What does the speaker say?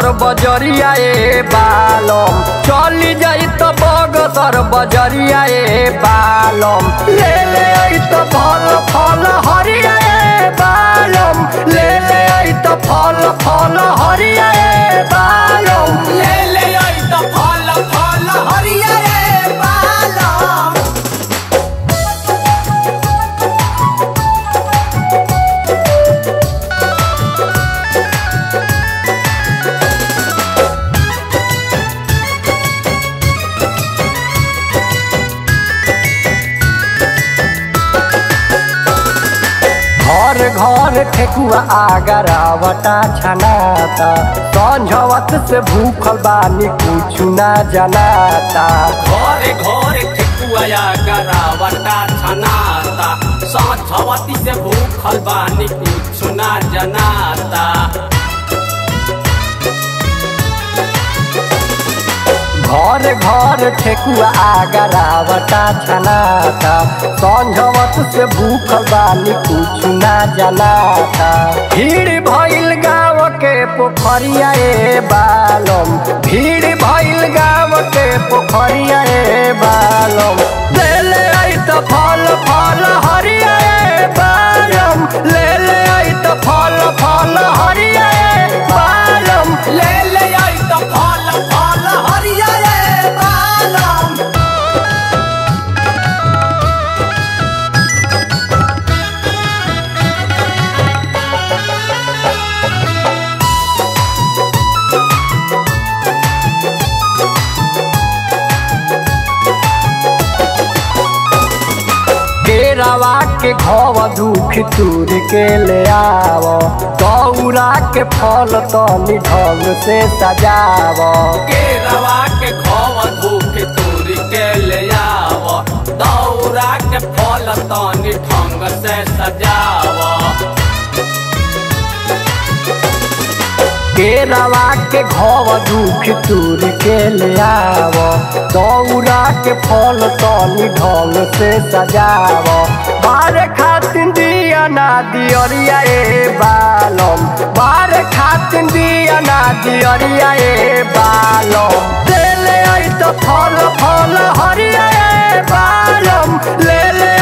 बगसर बजरिया ए बालम चली जाई त बगसर बजरिया ए बालम ले ले आई त फल फल हरिया ए बालम ले ले आई त फल फल हरिया ए बालम ले ले आई त फल फल हरिया रे बालम घर घर ठेकुआ आगरावटा छनाता संझवत से भूखल बानी कुछ ना जनाता घरे घरे ठेकुआ करावटा छनाता साथवती से भूखल बानी कुछ ना जनाता घर घर ठेकुआ आगरावटा छनाता संझवत से भूखल बानी कुछ ना जनाता भीड़ भइल गाँव के पोखरिया ए बालम भीड़ भइल गाँव के पोखरिया ए बालम ले ले आई त फल फल हरिया ए बालम ले ले आई त फल फल हरिया ए बालम ले ले आई त फल फल हरिया रे बालम केरावा के घव दुख तूर के ले आव दौरा के फल तनी ढंग से सजाव केरवा के खव धूप तोरी के ले आव दौरा के फल तनी ढंग से सजाव केरावा के घव दुख तूर के ले आव दौरा के फल तनी ढंग से सजाव बारे खातिन दिया ना दियरिया ए बालम बारे खातिन दिया ना दियरिया ए बालम ले ले आई तो फल फल हरिया ए बालम ले ले